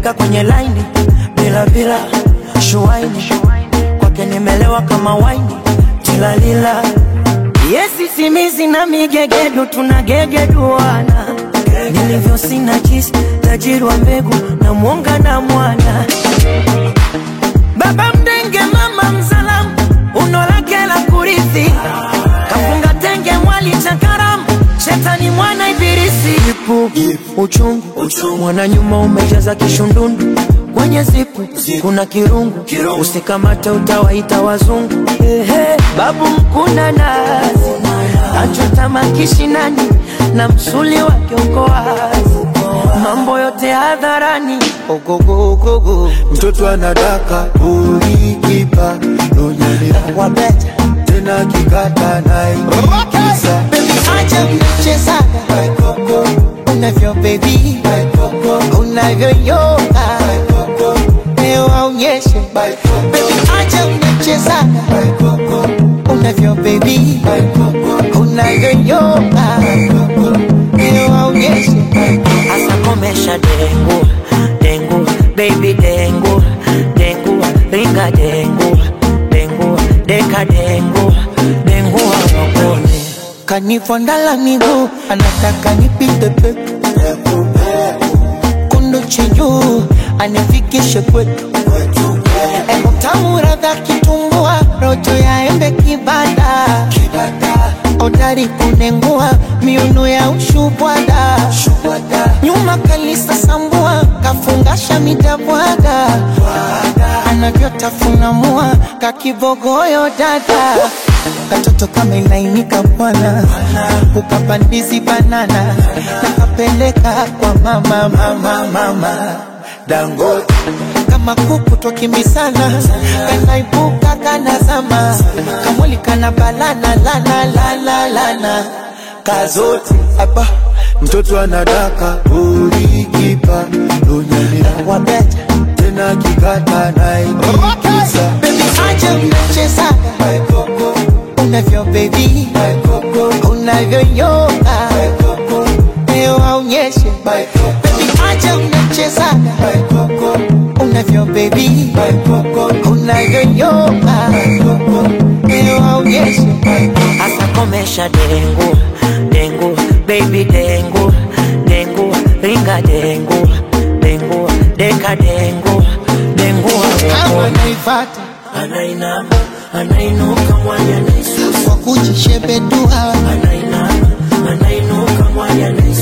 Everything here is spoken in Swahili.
akifika kwenye laini bila bila shuaini kwake nimelewa kama waini tilalila yesi simizi na migegedu tunagegeduana nilivyo sina jisi tajiri wa mbegu na mwonga na mwana baba mdenge mama mzalamu uno lake la kurithi kafunga tenge mwali cha karamu shetani mwana ibilisi ipu uchungu mwana nyuma umejaza kishundundu kwenye zipu kuna kirungu usikamate utawaita wazungu Ehe, babu mkuna nazi achota kishinani na msuli wake uko wazi mambo yote hadharani ogogogogo mtoto anadaka ulikipa nonyelea wabeta tena kikata naikisa acha mchezaga unavyo bebi unavyoyoga leo aonyeshe Baby, acha mchezaga unavyo bebi unavyoyoga leo aonyeshe Asa komesha dengu dengu baby dengu dengu ringa dengu dengu deka dengu dengu awakone kanifondala miguu anataka nipite peku kundu chinjuu anifikishe kwetu Emu tamu radha kitumbua rojo ya embe kibada odari kunengua miuno ya ushubwada nyuma kalisa sambua kafungasha midabwaga anavyotafuna mua kakibogoyo dada katoto kamelainika bwana ukapandizi banana nakapeleka kwa mama mama mama dangote kama kuku twakimbisana kanaibuka kanazama kamwili kana balana lana lana lana kazote hapa mtoto anadaka ulikipa nonyelea wabeta tena kikata naikisa bebi acha mnachezaga unavyo bebi unavyoyoga leo aonyeshe bebi acha mnachezaga unavyo bebi unavyoyoga leo aonyeshe Asa komesha dengu dengu baby dengu dengu ringa dengu dengu deka dengu dengu kama awakone naifata anainama anainuka mwanya naisusa kwa kujishebedua anainama anainuka mwanya naisusa